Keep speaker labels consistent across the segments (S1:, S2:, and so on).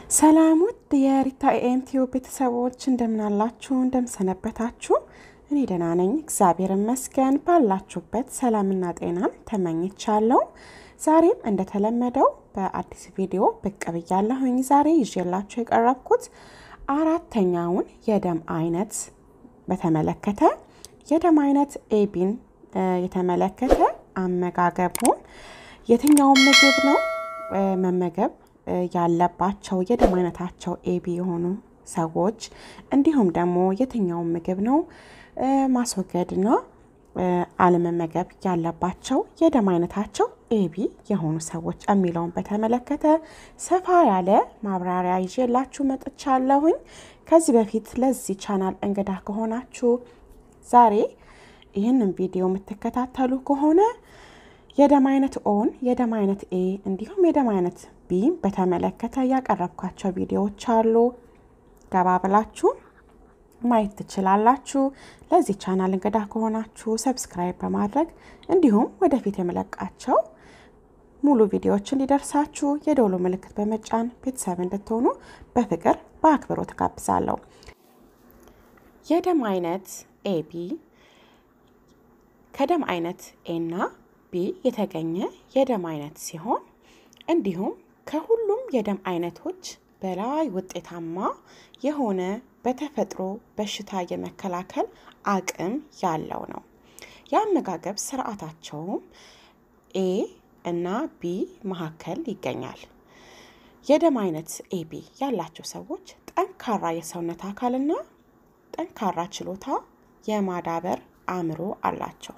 S1: ሰላም ውድ የሪታ ኤኤምቲዩ ቤተሰቦች እንደምናላችሁ እንደምሰነበታችሁ። እኔ ደህና ነኝ፣ እግዚአብሔር ይመስገን። ባላችሁበት ሰላምና ጤናን ተመኝቻለሁ። ዛሬም እንደተለመደው በአዲስ ቪዲዮ ብቅ ብያለሁኝ። ዛሬ ይዤላችሁ የቀረብኩት አራተኛውን የደም አይነት በተመለከተ የደም አይነት ኤቢን የተመለከተ አመጋገቡን የትኛውን ምግብ ነው መመገብ ያለባቸው የደም አይነታቸው ኤቢ የሆኑ ሰዎች እንዲሁም ደግሞ የትኛውን ምግብ ነው ማስወገድና አለመመገብ ያለባቸው የደም አይነታቸው ኤቢ የሆኑ ሰዎች የሚለውን በተመለከተ ሰፋ ያለ ማብራሪያ ይዤላችሁ መጥቻለሁኝ። ከዚህ በፊት ለዚህ ቻናል እንግዳ ከሆናችሁ ዛሬ ይህንን ቪዲዮ የምትከታተሉ ከሆነ የደም አይነት ኦን፣ የደም አይነት ኤ እንዲሁም የደም አይነት ቢ በተመለከተ ያቀረብኳቸው ቪዲዮዎች አሉ። ገባ ብላችሁ ማየት ትችላላችሁ። ለዚህ ቻናል እንግዳ ከሆናችሁ ሰብስክራይብ በማድረግ እንዲሁም ወደፊት የመለቃቸው ሙሉ ቪዲዮዎች እንዲደርሳችሁ የደውሉ ምልክት በመጫን ቤተሰብ እንድትሆኑ በፍቅር በአክብሮት ጋብዛለሁ። የደም አይነት ኤቢ ከደም አይነት ኤና ቢ የተገኘ የደም አይነት ሲሆን እንዲሁም ከሁሉም የደም አይነቶች በላይ ውጤታማ የሆነ በተፈጥሮ በሽታ የመከላከል አቅም ያለው ነው። የአመጋገብ ስርዓታቸውም ኤ እና ቢ መካከል ይገኛል። የደም አይነት ኤቢ ያላቸው ሰዎች ጠንካራ የሰውነት አካልና ጠንካራ ችሎታ የማዳበር አእምሮ አላቸው።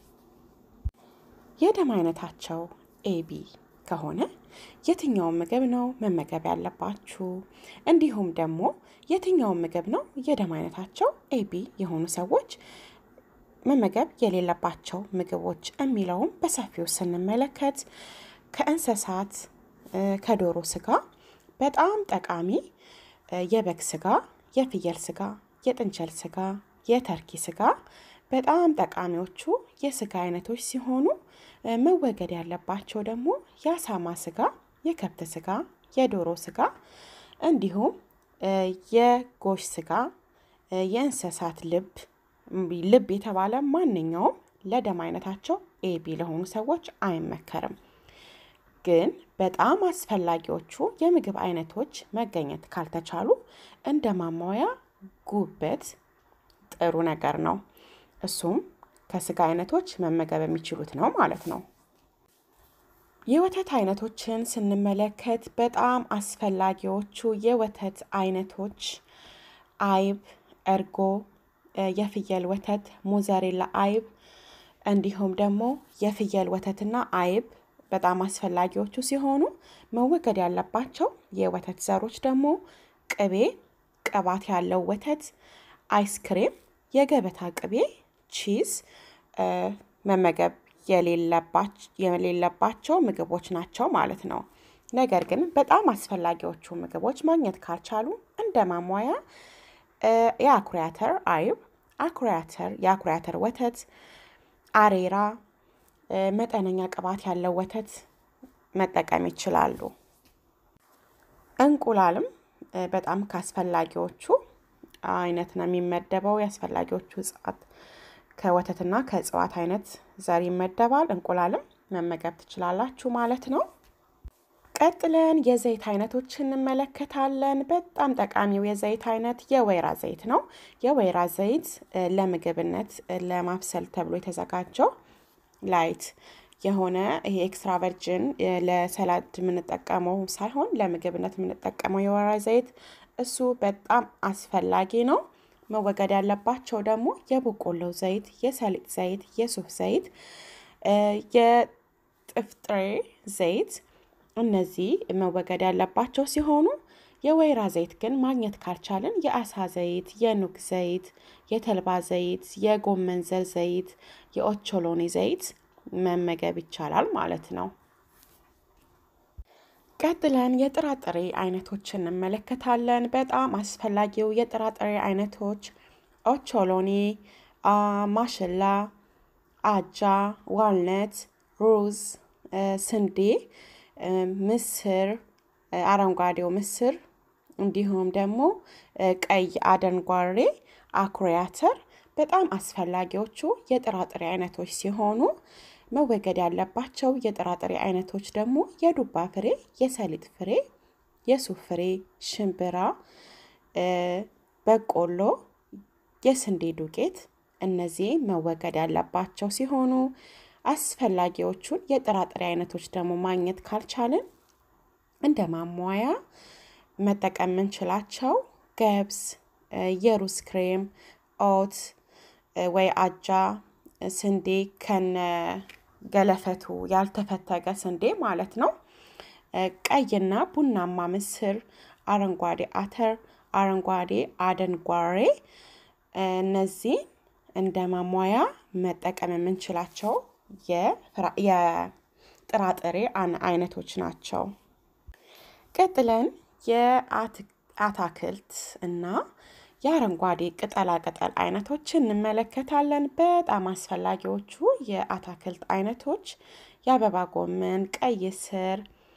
S1: የደም አይነታቸው ኤቢ ከሆነ የትኛውን ምግብ ነው መመገብ ያለባችሁ? እንዲሁም ደግሞ የትኛውን ምግብ ነው የደም አይነታቸው ኤቢ የሆኑ ሰዎች መመገብ የሌለባቸው ምግቦች የሚለውም በሰፊው ስንመለከት ከእንስሳት ከዶሮ ስጋ በጣም ጠቃሚ የበግ ስጋ፣ የፍየል ስጋ፣ የጥንቸል ስጋ፣ የተርኪ ስጋ በጣም ጠቃሚዎቹ የስጋ አይነቶች ሲሆኑ መወገድ ያለባቸው ደግሞ የአሳማ ስጋ፣ የከብት ስጋ፣ የዶሮ ስጋ እንዲሁም የጎሽ ስጋ፣ የእንስሳት ልብ ልብ የተባለ ማንኛውም ለደም አይነታቸው ኤቢ ለሆኑ ሰዎች አይመከርም። ግን በጣም አስፈላጊዎቹ የምግብ አይነቶች መገኘት ካልተቻሉ እንደ ማሟያ ጉበት ጥሩ ነገር ነው። እሱም ከስጋ አይነቶች መመገብ የሚችሉት ነው ማለት ነው። የወተት አይነቶችን ስንመለከት በጣም አስፈላጊዎቹ የወተት አይነቶች አይብ፣ እርጎ፣ የፍየል ወተት፣ ሞዘሬላ አይብ እንዲሁም ደግሞ የፍየል ወተትና አይብ በጣም አስፈላጊዎቹ ሲሆኑ መወገድ ያለባቸው የወተት ዘሮች ደግሞ ቅቤ፣ ቅባት ያለው ወተት፣ አይስክሬም፣ የገበታ ቅቤ ቺዝ መመገብ የሌለባቸው ምግቦች ናቸው ማለት ነው። ነገር ግን በጣም አስፈላጊዎቹ ምግቦች ማግኘት ካልቻሉ እንደ ማሟያ የአኩሪ አተር አይብ፣ አኩሪ አተር የአኩሪ አተር ወተት፣ አሬራ፣ መጠነኛ ቅባት ያለው ወተት መጠቀም ይችላሉ። እንቁላልም በጣም ከአስፈላጊዎቹ አይነት ነው የሚመደበው። የአስፈላጊዎቹ እጽዋት ከወተትና ከእጽዋት አይነት ዘር ይመደባል። እንቁላልም መመገብ ትችላላችሁ ማለት ነው። ቀጥለን የዘይት አይነቶችን እንመለከታለን። በጣም ጠቃሚው የዘይት አይነት የወይራ ዘይት ነው። የወይራ ዘይት ለምግብነት ለማብሰል ተብሎ የተዘጋጀው ላይት የሆነ ይሄ ኤክስትራ ቨርጅን ለሰላድ የምንጠቀመው ሳይሆን ለምግብነት የምንጠቀመው የወይራ ዘይት እሱ በጣም አስፈላጊ ነው። መወገድ ያለባቸው ደግሞ የበቆሎ ዘይት፣ የሰሊጥ ዘይት፣ የሱፍ ዘይት፣ የጥፍጥሬ ዘይት እነዚህ መወገድ ያለባቸው ሲሆኑ የወይራ ዘይት ግን ማግኘት ካልቻልን የአሳ ዘይት፣ የኑግ ዘይት፣ የተልባ ዘይት፣ የጎመን ዘር ዘይት፣ የኦቾሎኒ ዘይት መመገብ ይቻላል ማለት ነው። ቀጥለን የጥራጥሬ አይነቶችን እንመለከታለን። በጣም አስፈላጊው የጥራጥሬ አይነቶች ኦቾሎኒ፣ ማሽላ፣ አጃ፣ ዋልነት፣ ሩዝ፣ ስንዴ፣ ምስር፣ አረንጓዴው ምስር እንዲሁም ደግሞ ቀይ አደንጓሬ፣ አኩሪ አተር በጣም አስፈላጊዎቹ የጥራጥሬ አይነቶች ሲሆኑ መወገድ ያለባቸው የጥራጥሬ አይነቶች ደግሞ የዱባ ፍሬ፣ የሰሊጥ ፍሬ፣ የሱፍ ፍሬ፣ ሽምብራ፣ በቆሎ፣ የስንዴ ዱቄት እነዚህ መወገድ ያለባቸው ሲሆኑ አስፈላጊዎቹን የጥራጥሬ አይነቶች ደግሞ ማግኘት ካልቻልን እንደ ማሟያ መጠቀም የምንችላቸው ገብስ፣ የሩዝ ክሬም፣ ኦት ወይ አጃ፣ ስንዴ ከነ ገለፈቱ ያልተፈተገ ስንዴ ማለት ነው። ቀይና ቡናማ ምስር፣ አረንጓዴ አተር፣ አረንጓዴ አደንጓሬ እነዚህ እንደ ማሟያ መጠቀም የምንችላቸው የጥራጥሬ አይነቶች ናቸው። ቀጥለን የአታክልት እና የአረንጓዴ ቅጠላ ቅጠል አይነቶችን እንመለከታለን። በጣም አስፈላጊዎቹ የአታክልት አይነቶች የአበባ ጎመን፣ ቀይ ስር፣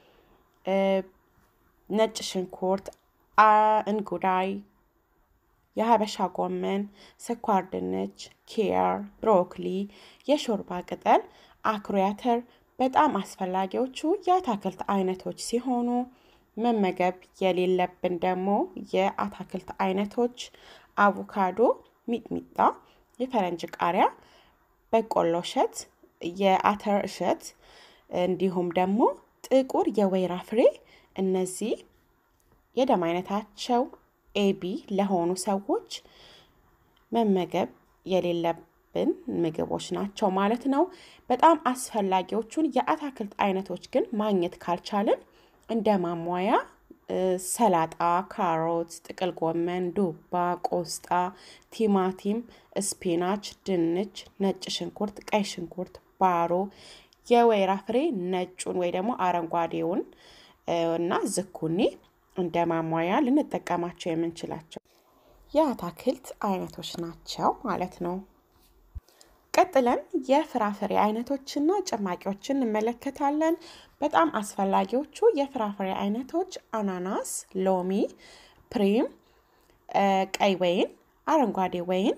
S1: ነጭ ሽንኩርት፣ እንጉዳይ፣ የሀበሻ ጎመን፣ ስኳር ድንች፣ ኪያር፣ ብሮኮሊ፣ የሾርባ ቅጠል፣ አኩሪ አተር በጣም አስፈላጊዎቹ የአታክልት አይነቶች ሲሆኑ መመገብ የሌለብን ደግሞ የአታክልት አይነቶች አቮካዶ፣ ሚጥሚጣ፣ የፈረንጅ ቃሪያ፣ በቆሎ እሸት፣ የአተር እሸት እንዲሁም ደግሞ ጥቁር የወይራ ፍሬ እነዚህ የደም አይነታቸው ኤቢ ለሆኑ ሰዎች መመገብ የሌለብን ምግቦች ናቸው ማለት ነው። በጣም አስፈላጊዎቹን የአታክልት አይነቶች ግን ማግኘት ካልቻልን እንደ ማሟያ ሰላጣ፣ ካሮት፣ ጥቅል ጎመን፣ ዱባ፣ ቆስጣ፣ ቲማቲም፣ ስፒናች፣ ድንች፣ ነጭ ሽንኩርት፣ ቀይ ሽንኩርት፣ ባሮ፣ የወይራ ፍሬ ነጩን ወይ ደግሞ አረንጓዴውን እና ዝኩኒ እንደ ማሟያ ልንጠቀማቸው የምንችላቸው የአታክልት አይነቶች ናቸው ማለት ነው። ቀጥለን የፍራፍሬ አይነቶችና ጭማቂዎችን እንመለከታለን። በጣም አስፈላጊዎቹ የፍራፍሬ አይነቶች አናናስ፣ ሎሚ፣ ፕሪም፣ ቀይ ወይን፣ አረንጓዴ ወይን፣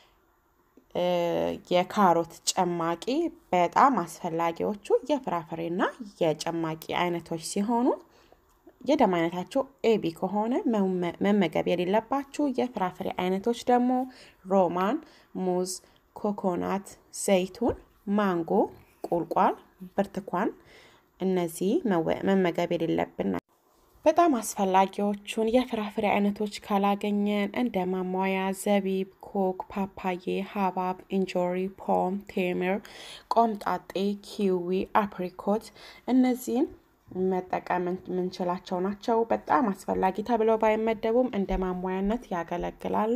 S1: የካሮት ጭማቂ በጣም አስፈላጊዎቹ የፍራፍሬና የጭማቂ አይነቶች ሲሆኑ የደም አይነታቸው ኤቢ ከሆነ መመገብ የሌለባችሁ የፍራፍሬ አይነቶች ደግሞ ሮማን፣ ሙዝ፣ ኮኮናት፣ ዘይቱን፣ ማንጎ፣ ቁልቋል፣ ብርቱካን እነዚህ መመገብ የሌለብን ናቸው። በጣም አስፈላጊዎቹን የፍራፍሬ አይነቶች ካላገኘን እንደ ማሟያ ዘቢብ፣ ኮክ፣ ፓፓዬ፣ ሀባብ፣ እንጆሪ፣ ፖም፣ ቴምር፣ ቆምጣጤ፣ ኪዊ፣ አፕሪኮት እነዚህን መጠቀም የምንችላቸው ናቸው። በጣም አስፈላጊ ተብለው ባይመደቡም እንደ ማሟያነት ያገለግላሉ።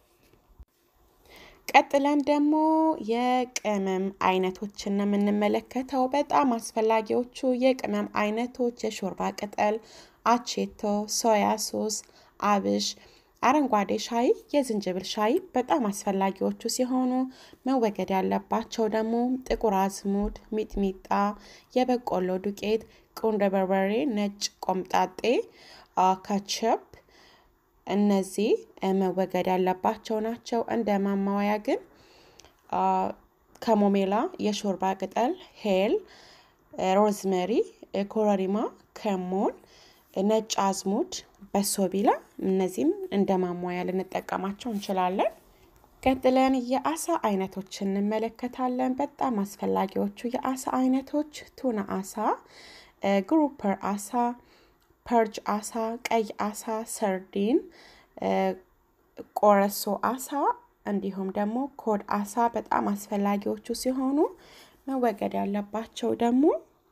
S1: ቀጥለን ደግሞ የቅመም አይነቶችን ነው የምንመለከተው። በጣም አስፈላጊዎቹ የቅመም አይነቶች የሾርባ ቅጠል፣ አቼቶ፣ ሶያ ሶስ፣ አብሽ፣ አረንጓዴ ሻይ፣ የዝንጅብል ሻይ በጣም አስፈላጊዎቹ ሲሆኑ መወገድ ያለባቸው ደግሞ ጥቁር አዝሙድ፣ ሚጥሚጣ፣ የበቆሎ ዱቄት፣ ቁንዶ በርበሬ፣ ነጭ ቆምጣጤ፣ ካቸፕ እነዚህ መወገድ ያለባቸው ናቸው። እንደ ማማወያ ግን ከሞሜላ፣ የሾርባ ቅጠል፣ ሄል፣ ሮዝመሪ፣ ኮረሪማ፣ ከሞን፣ ነጭ አዝሙድ፣ በሶቢላ እነዚህም እንደ ማሟያ ልንጠቀማቸው እንችላለን። ቀጥለን የአሳ አይነቶች እንመለከታለን። በጣም አስፈላጊዎቹ የአሳ አይነቶች ቱና አሳ፣ ግሩፐር አሳ ፐርጅ አሳ፣ ቀይ አሳ፣ ሰርዲን፣ ቆረሶ አሳ እንዲሁም ደግሞ ኮድ አሳ በጣም አስፈላጊዎቹ ሲሆኑ መወገድ ያለባቸው ደግሞ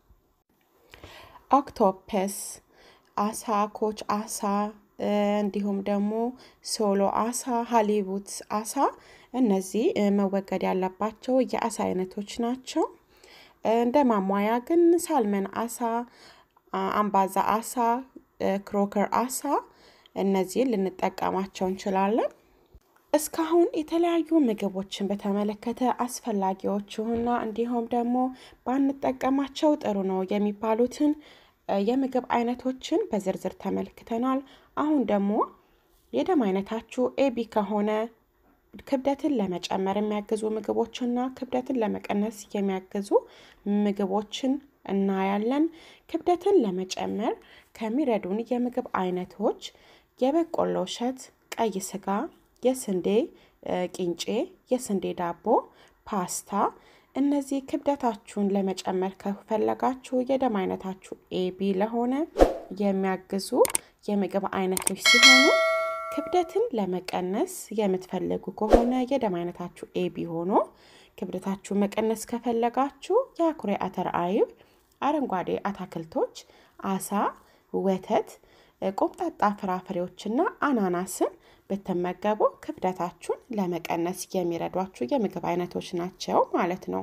S1: ኦክቶፐስ አሳ፣ ኮች አሳ እንዲሁም ደግሞ ሶሎ አሳ፣ ሀሊቡት አሳ እነዚህ መወገድ ያለባቸው የአሳ አይነቶች ናቸው። እንደ ማሟያ ግን ሳልመን አሳ አምባዛ አሳ፣ ክሮከር አሳ እነዚህን ልንጠቀማቸው እንችላለን። እስካሁን የተለያዩ ምግቦችን በተመለከተ አስፈላጊዎቹና እንዲሁም ደግሞ ባንጠቀማቸው ጥሩ ነው የሚባሉትን የምግብ አይነቶችን በዝርዝር ተመልክተናል። አሁን ደግሞ የደም አይነታችሁ ኤቢ ከሆነ ክብደትን ለመጨመር የሚያግዙ ምግቦችና ክብደትን ለመቀነስ የሚያግዙ ምግቦችን እናያለን። ክብደትን ለመጨመር ከሚረዱን የምግብ አይነቶች የበቆሎ እሸት፣ ቀይ ስጋ፣ የስንዴ ቂንጬ፣ የስንዴ ዳቦ፣ ፓስታ እነዚህ ክብደታችሁን ለመጨመር ከፈለጋችሁ የደም አይነታችሁ ኤቢ ለሆነ የሚያግዙ የምግብ አይነቶች ሲሆኑ ክብደትን ለመቀነስ የምትፈልጉ ከሆነ የደም አይነታችሁ ኤቢ ሆኖ ክብደታችሁ መቀነስ ከፈለጋችሁ የአኩሪ አተር አይብ፣ አረንጓዴ አታክልቶች፣ አሳ፣ ወተት፣ ቆምጣጣ ፍራፍሬዎችና አናናስን ብትመገቡ ክብደታችሁን ለመቀነስ የሚረዷችሁ የምግብ አይነቶች ናቸው ማለት ነው።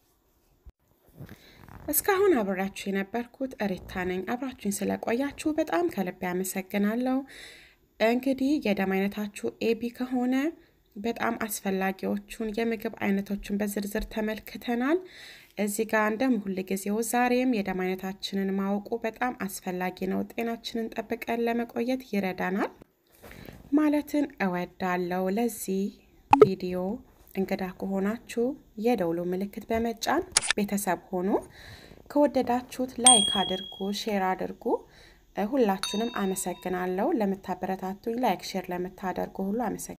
S1: እስካሁን አብሬያችሁ የነበርኩት እሬታ ነኝ። አብራችሁኝ ስለቆያችሁ በጣም ከልቤ ያመሰግናለሁ። እንግዲህ የደም አይነታችሁ ኤቢ ከሆነ በጣም አስፈላጊዎቹን የምግብ አይነቶችን በዝርዝር ተመልክተናል። እዚህ ጋር እንደ ሁል ጊዜው ዛሬም የደም አይነታችንን ማወቁ በጣም አስፈላጊ ነው። ጤናችንን ጠብቀን ለመቆየት ይረዳናል ማለትን እወዳለሁ። ለዚህ ቪዲዮ እንግዳ ከሆናችሁ የደውሉ ምልክት በመጫን ቤተሰብ ሆኑ። ከወደዳችሁት ላይክ አድርጉ፣ ሼር አድርጉ። ሁላችሁንም አመሰግናለሁ። ለምታበረታቱኝ ላይክ ሼር ለምታደርጉ ሁሉ አመሰግናለሁ።